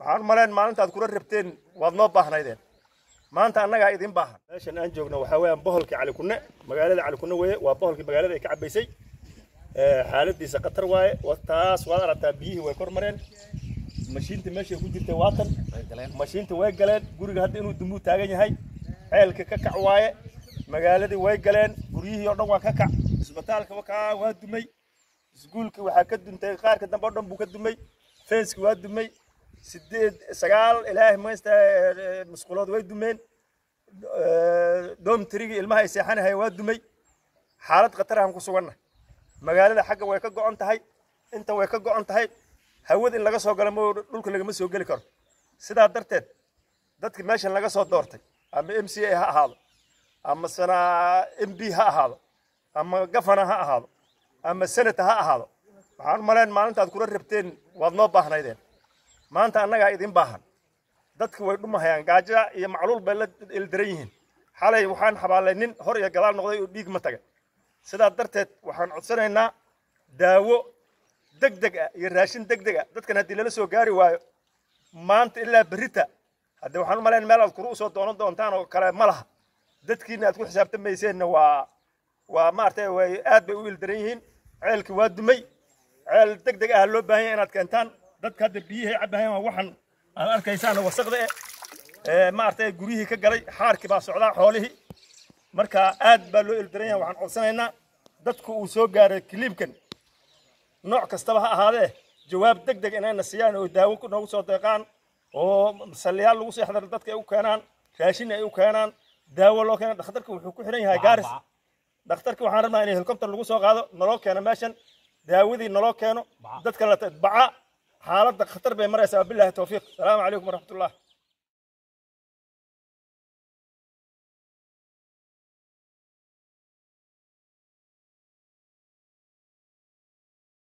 waxaan maleen maalintaad kula rabteen waad noo baahnaydeen maanta annagaa idin baahan meeshan aan joogno waxaa weeyaan boholkii cali kunne magaalada cali kunne weeye waa boholkii magaalada ay ka cabaysay xaaladiisa khatar waaye taas waad aragtaa biyihii way kor mareen mashiinta meeshay ku jirtay waatan mashiinta way galeen guriga hadda inuu dumuu taagan yahay ceelka ka kac waaye magaaladii way galeen guryihii oo dhan waa ka kac isbitaalka wakaa waa dumay iskuulkii waxaa ka duntay qaarka dambe oo dhan buu ka dumay fenski waa dumay sideed sagaal ilaahay maysta musqulood way dumeen doomtirigii ilmaha ay seexanahay waa dumay xaalad khatar aan ku suganna magaalada xagga way ka go'on tahay inta way ka go'on tahay hawada in laga soo galo ma dhulka lagama soo geli karo sidaa darteed dadki meeshan laga soo doortay ama m c a ha ahaado ama sana m b ha ahaado ama gafana ha ahaado ama senata ha ahaado waxaan maleen maalintaad kula rabteen waad noo baahnaydeen maanta annagaa idin baahan dadki way dhumahayaan gaaja iyo macluul bay la ildaran yihiin xalay waxaan xabaalay nin hor iyo gadaal noqday oo dhiig ma taga sidaa darteed waxaan codsanaynaa daawo deg deg ah iyo raashin deg deg ah dadkan haddii lala soo gaari waayo maanta ilaa berita haddii waxaan u malayn meel aad kuru usoo doonan doontaan oo kale ma laha dadkiina aad ku xisaabtamayseenna waa waa maaragtay way aad bay u ildaran yihiin ceelkii waa dumay ceel deg deg ah loo baahan yahay inaad keentaan dadka hadda biyihii cabahayan waa waxan aad arkaysaan wasaqda eh ee maaragtay guryihii ka galay xaarkii baa socdaa xoolihii marka aad baa loo ildaran yahay waxaan codsanaynaa dadku uu soo gaaray kiliibkan nooc kastaba ha ahaadee jawaab deg deg inayna siiyaan oo daawo noogu soo deeqaan oo salliyaal lagu seexdar dadka ay u keenaan raashin ay u keenaan daawo loo keena dhakhtarka wuxuu ku xiran yahay gaaris dhakhtarka waxaan rabnaa in helikobter lagu soo qaado naloo keeno meeshan daawadii naloo keeno dadka la baca xaaladda khatar bay maraysaa billahi tawfiiq salaamu calaykum waraxmatullah